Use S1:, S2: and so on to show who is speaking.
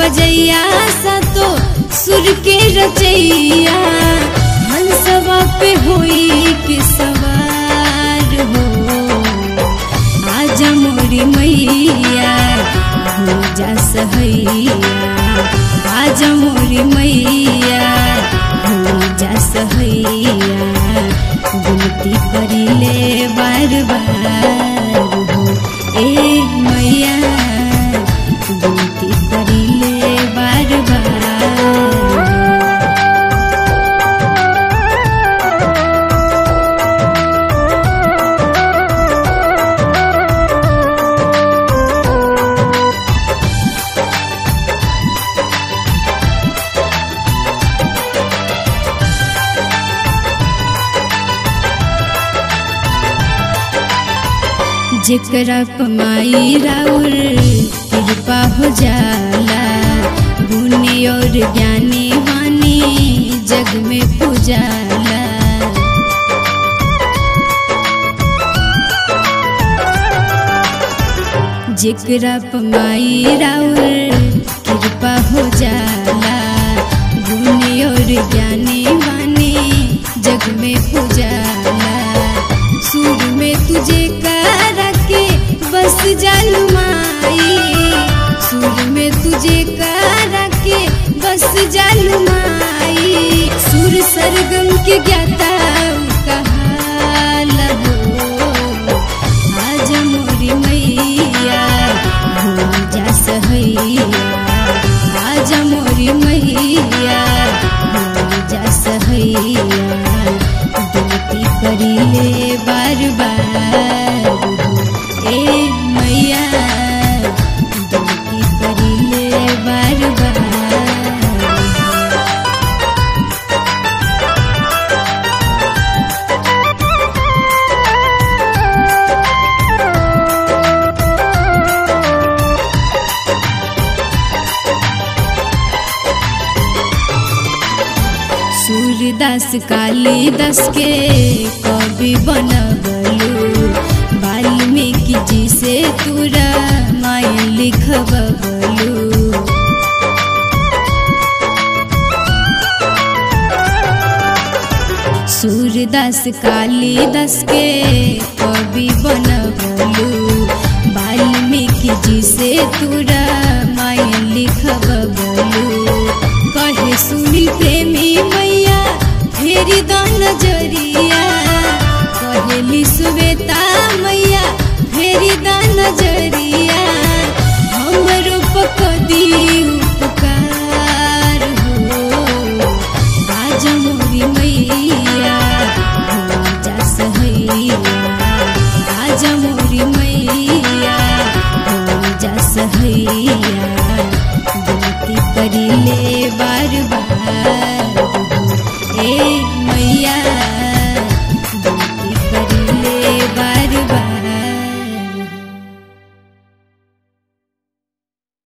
S1: बजैया सा तो सुर के रचैया हंसवा पे होई के सवार हो आजा मोरी मैया हो जा सहैया आजा मोरी मैया हो जा सहैया विनती करिले बार बार हो ए मैया विनती करिले बार बार जेकरा कमाई राउर कृपा हो जाला गुणी और ज्ञानी वानी जग में पूजाला जेकरा कमाई राउर कृपा हो जाला गुणी और ज्ञानी वानी जग में पूजाला सुर में तुझे करा के बस जालू माई सुर में तुझे करा के बस जालू माई सुर सरगम के ज्ञाता कहाला हो आज मोरी मैया हो जा सहैया आज मोरी मैया हो जा सहैया विनती करिले बार बार हो ए मैया विनती करिले बार बार सूर्यदास कालिदास के कवि बनबलू वाल्मीकि जी से तुरा माय लिखबलू सूर्यदास कालिदास के कवि बनबलू वाल्मीकि जी से तुरा माय लिखबलू कहे सुनी प्रेमी मैया फेरी द नजरिया कहेली सुवेता मैया फेरी द नजरिया हमरो पकदी उपकार हो आज मोरी मैया हो जा सहैया आज मोरी मैया हो जा सहैया विनती करिले बार बार हो ए